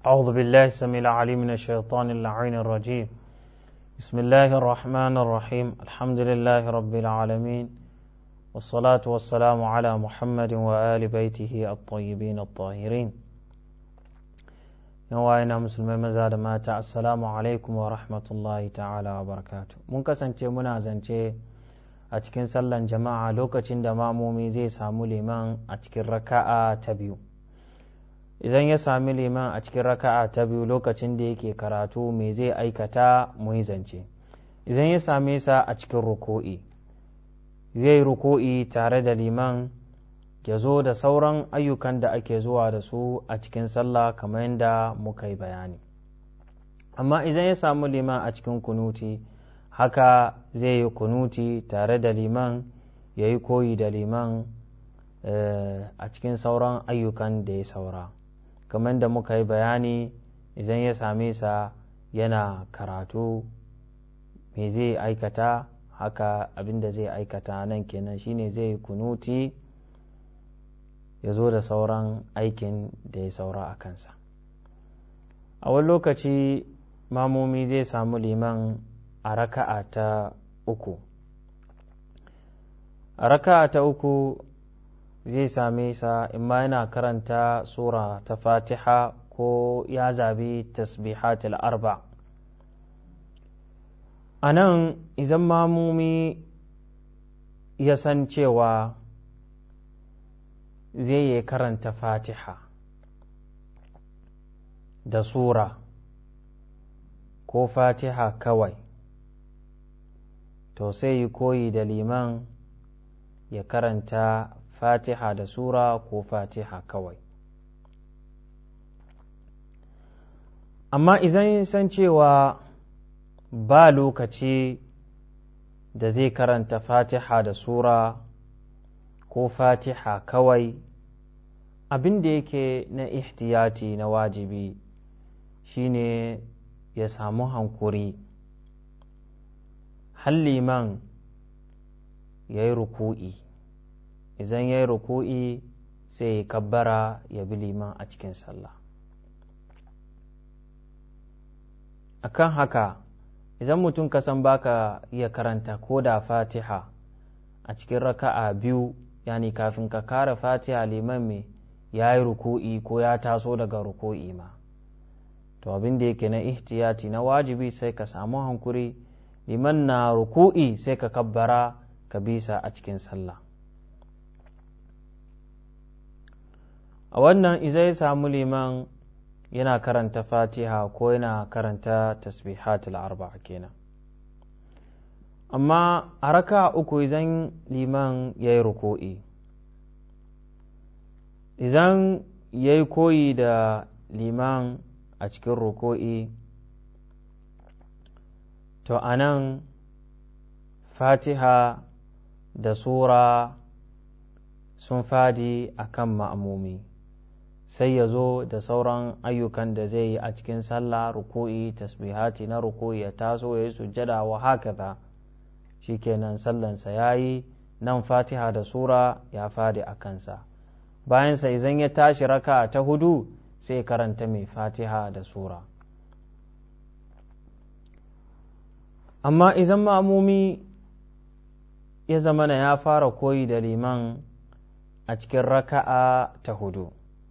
أعوذ بالله السميع العليم من الشيطان اللعين الرجيم بسم الله الرحمن الرحيم الحمد لله رب العالمين والصلاة والسلام على محمد وآل بيته الطيبين الطاهرين yawa musulmai maza da mata assalamu alaikum wa rahmatullahi ta'ala wa barakatu mun kasance muna zance a cikin sallan jama'a lokacin da mamomi zai samu liman a cikin raka'a ta biyu idan ya sami liman a cikin raka'a ta biyu lokacin da yake karatu me zai aikata muyi zance idan ya same sa a cikin ruko'i zai ruko'i tare da liman ya zo da sauran ayyukan da ake zuwa da su a cikin sallah kamar yadda muka yi bayani amma idan ya samu liman a cikin kunuti haka zai yi kunuti tare da liman ya yi koyi da liman a cikin sauran ayyukan da ya saura kamar yadda muka yi bayani idan ya same sa yana karatu me zai aikata haka abin da zai aikata nan kenan shine zai yi kunuti ya zo da sauran aikin da ya saura a kansa a wani lokaci mamomi zai samu liman a raka'a ta uku a raka'a ta uku zai same sa imma yana karanta sura ta fatiha ko ya zabi tasbihatul arba a nan idan mamomi ya san cewa zai yi karanta fatiha da sura ko fatiha kawai to sai yi koyi da liman ya karanta fatiha da sura ko fatiha kawai amma idan san cewa ba lokaci da zai karanta fatiha da sura ko fatiha kawai abin da yake na ihtiyati na wajibi shine ya samu hankuri liman ya yi ruku'i idan ya yi ruku'i sai ya kabbara ya bi liman a cikin sallah akan haka idan mutum kasan baka iya karanta ko da fatiha a cikin raka'a biyu yani kafin ka kare fatiha liman me ya yi ruku'i ko ya taso daga ruku'i ma to abin da yake na ihtiyati na wajibi sai ka samu hankuri liman na ruku'i sai ka kabbara ka bisa a cikin sallah a wannan izai samu liman yana karanta fatiha ko yana karanta tasbihatul arba'a kenan amma a raka uku idan liman ya yi ruku'i idan ya yi koyi da liman a cikin ruku'i to a nan fatiha da sura sun fadi a kan ma'amomi sai ya zo da sauran ayyukan da zai yi a cikin sallah ruku'i tasbihati na ruku'i ya taso ya yi sujjada wa haka shikenan sallansa ya yi nan fatiha da sura ya fadi a kansa bayansa idan ya tashi raka ta hudu sai karanta mai fatiha da sura amma idan ma'amumi ya zamana ya fara koyi da liman a cikin raka'a ta hudu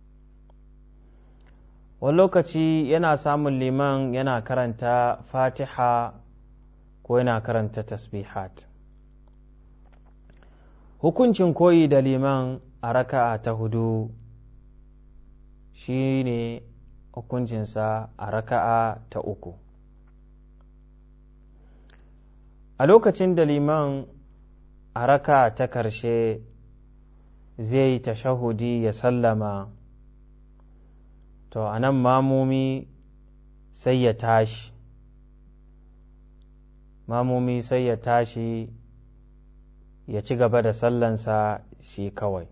wani lokaci yana samun liman yana karanta fatiha ko yana karanta tasbihat hukuncin koyi da liman a raka'a ta hudu shi ne hukuncinsa a raka'a ta uku a lokacin da liman a raka ta karshe zai yi tashahudi ya sallama to a nan mamomi sai ya tashi mamomi sai ya tashi ya ci gaba da sallansa shi kawai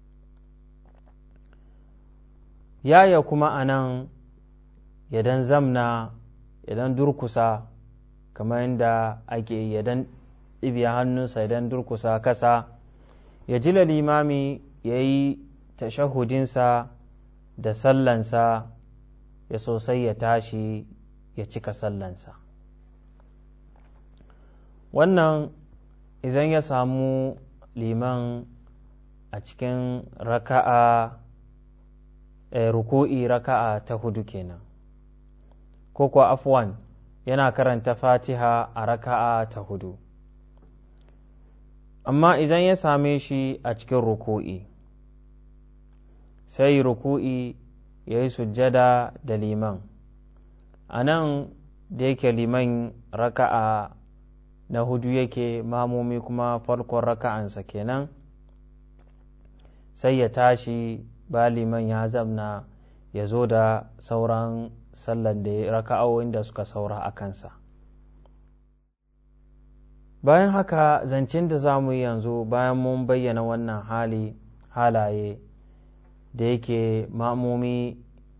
yaya kuma a nan yadan zamna yadan durkusa kamar yadda ake yadan ɗibiya hannunsa idan durkusa kasa ya ji limami ya yi tashahudinsa da sallansa ya sosai ya tashi ya cika sallansa wannan idan ya samu liman a cikin raka'a e, ruku'i raka'a ta hudu kenan ko kuwa afwan yana karanta fatiha a raka'a ta hudu amma idan ya same shi a cikin ruku'i sai ruku'i ya yi sujjada da liman a nan da yake liman raka'a na hudu yake mamomi kuma farkon raka'ansa kenan sai ya tashi ba liman ya zamna ya zo da sauran sallan da raka'o'in da suka saura a kansa bayan haka zancen da za mu yi yanzu bayan mun bayyana wannan hali halaye da yake ma'amomi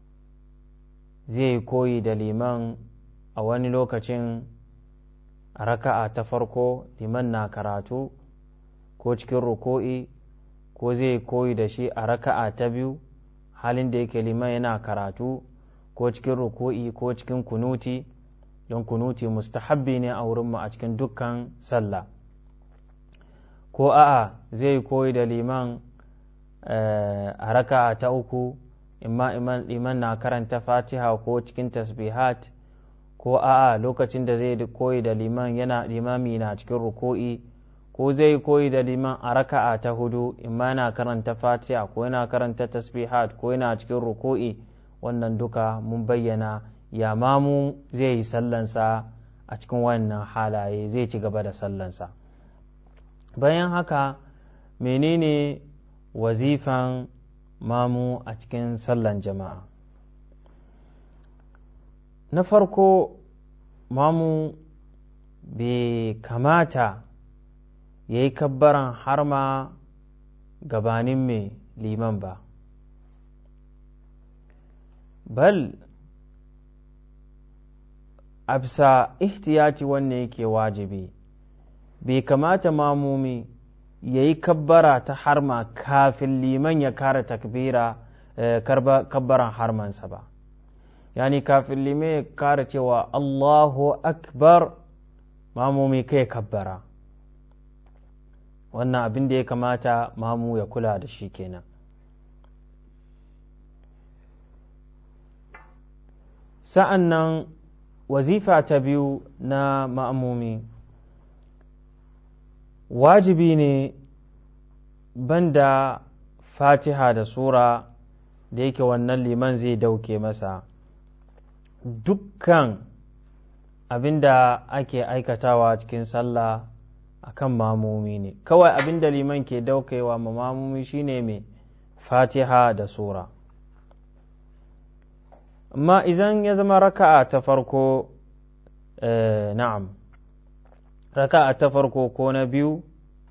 zai koyi da liman a wani lokacin a raka'a ta farko liman na karatu ko cikin ruko'i ko zai koyi da shi a raka'a ta biyu halin da yake liman yana karatu ko cikin ruko'i ko cikin kunuti don kunuti mustahabbi ne a wurinmu a cikin dukkan sallah ko a'a zai koyi da liman a raka'a ta uku imma iman na karanta fatiha ko cikin tasbihat ko a'a lokacin da zai koyi da liman yana limami na cikin ruko'i ko zai koyi da liman a raka'a ta hudu imma yana karanta fatiha ko yana karanta tasbihat ko yana cikin ruko'i wannan duka mun bayyana ya mamu zai yi sallansa a cikin wannan halaye zai ci gaba da sallansa bayan haka menene wazifan mamu a cikin sallan jama'a na farko mamu bai kamata ya yi kabbaran har ma gabanin mai liman ba bal a bisa ihtiyati wanne yake wajibi bai kamata mamumi ya yi kabbara ta harma kafin liman ya kara takbira kabbaran harmansa ba yani kafin liman ya kara cewa allahu akbar mamumi kai kabbara wannan abin da ya kamata mamu ya kula da shi kenan sa'an nan wazifa ta biyu na ma'amumi wajibi ne banda fatiha da sura da yake wannan liman zai dauke masa dukkan abin da ake aikatawa cikin sallah akan mamomi ne kawai abin da liman ke daukewa ma mamomi shine mai fatiha da sura amma idan ya zama raka'a ta farko na'am raka'a ta farko ko na biyu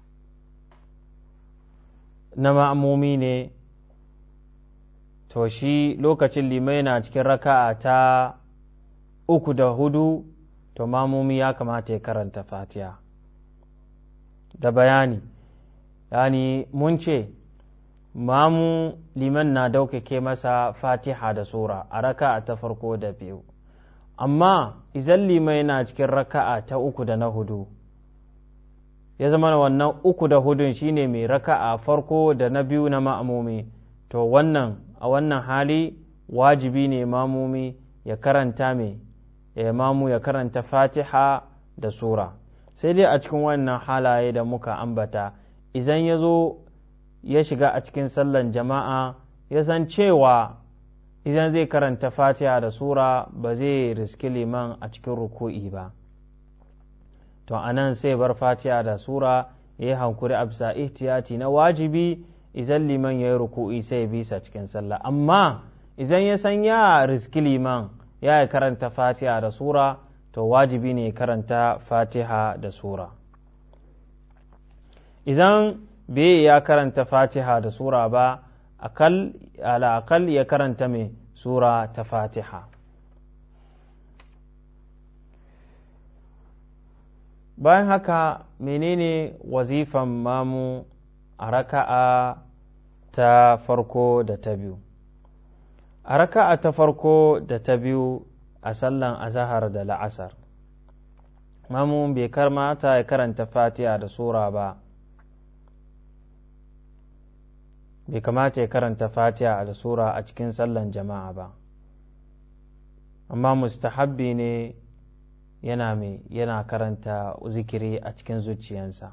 na ma'amomi ne to shi lokacin limai na cikin raka'a ta uku da hudu to mamomi ya kamata ya karanta fatiha da bayani yani mun ce mamu liman na daukake masa fatiha da sura a raka'a ta farko da biyu amma izan limai na cikin raka'a ta uku da na hudu ya zama wannan uku da hudun shine mai raka'a farko da na biyu na ma'amomi to wannan a wannan hali wajibi ne mamumi ya karanta mai ya mamu ya karanta fatiha da sura sai dai a cikin wannan halaye da muka ambata idan ya zo ya shiga a cikin sallan jama'a ya san cewa idan zai karanta fatiha da sura ba zai riski liman a cikin ruku'i ba to a nan sai bar fatiha da sura ya yi hankuri a bisa ihtiyati na wajibi idan liman ya yi ruku'i sai ya bisa cikin sallah amma idan ya san ya riski liman ya yi karanta fatiha da sura to wajibi ne karanta fatiha da sura idan bai ya karanta fatiha da sura ba akal akal ya karanta mai sura ta fatiha bayan haka menene wazifan mamu a raka'a ta farko da ta biyu a raka'a ta farko da ta biyu a sallan azahar da la'asar mamu bai karmata ya karanta fatiha da sura ba bai kamata ya karanta fatiha da sura a cikin sallan jama'a ba amma mustahabbi ne yana mai yana karanta zikiri a cikin zuciyansa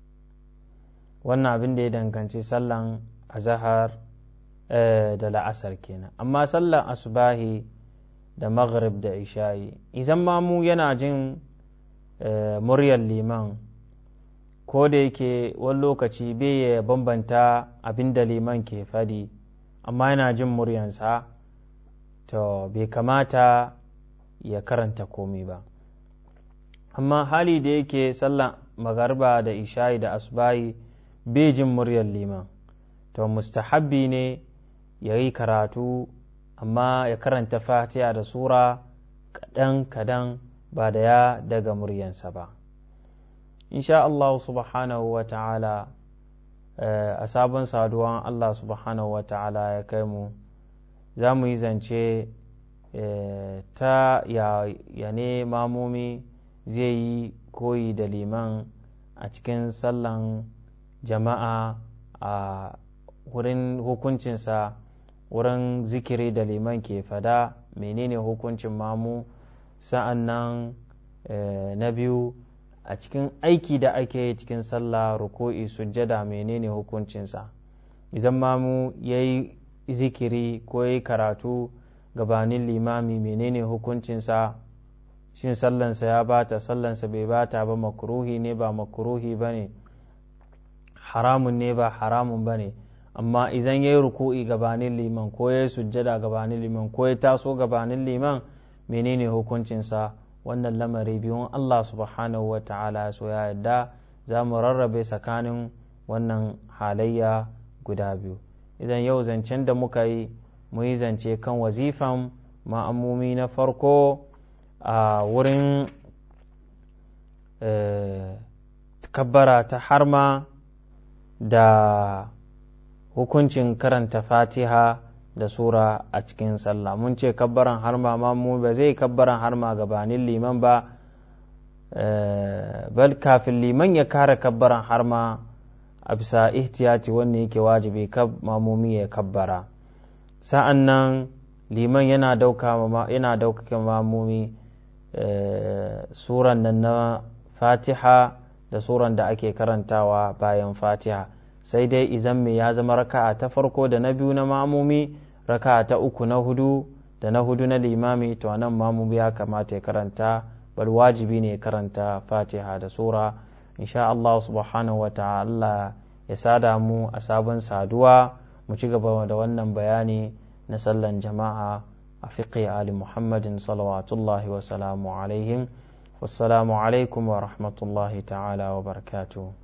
wannan abin da ya danganci sallan azahar da la'asar kenan amma sallan asubahi da maghrib da isha'i idan mamu yana jin muryar liman ko da yake wani lokaci bai ya bambanta abin da liman ke fadi amma yana jin muryansa to bai kamata ya karanta komi ba amma hali da yake sallan magarba da isha'i da asubahi bai jin muryar liman to mustahabbi ne ya yi karatu amma ya karanta fatiha da sura kaɗan-kaɗan ba da ya daga muryansa ba insha Allah subhanahu wa ta'ala a sabon saduwan Allah subhanahu wa ta'ala ya kai mu za mu yi zance ta ya ne mamomi zai yi koyi da liman a cikin sallan jama'a a wurin hukuncinsa wurin zikiri da liman ke fada menene hukuncin mamu sa'an nan na biyu a cikin aiki da ake yi cikin sallah ruku'i sujjada menene hukuncinsa idan mamu ya yi zikiri ko ya yi karatu gabanin limami menene hukuncinsa shin sallansa ya bata sallansa bai bata ba makruhi ne ba makruhi ba ne haramun ne ba haramun ba ne amma idan ya yi ruku'i gabanin liman ko ya yi sujjada gabanin liman ko ya taso gabanin liman menene hukuncinsa wannan lamari biyun Allah subhanahu wa ta'ala so ya yadda za mu rarrabe tsakanin wannan halayya guda biyu idan yau zancen da muka yi mu yi zance kan wazifan ma'amumi na farko a wurin kabbara ta harma da hukuncin karanta fatiha da sura a cikin sallah mun ce kabbaran harma ma mu ba zai kabbaran harma gabanin liman ba bal kafin liman ya kare kabbaran harma a bisa ihtiyati wanne yake wajibi mamumi ya kabbara sa'an nan liman yana ɗaukaka mamumi suran nan na fatiha da suran da ake karantawa bayan fatiha sai dai izan me ya zama raka'a ta farko da na biyu na mamumi raka'a ta uku na hudu da na hudu na limami to nan mamumi ya kamata ya karanta bal wajibi ne karanta fatiha da sura insha Allah subhanahu wa ta'ala ya sada mu a sabon saduwa mu ci gaba da wannan bayani na sallan jama'a a fiqi ali muhammadin salawatullahi wa salamu alaihim wassalamu alaikum wa rahmatullahi ta'ala wa barakatuh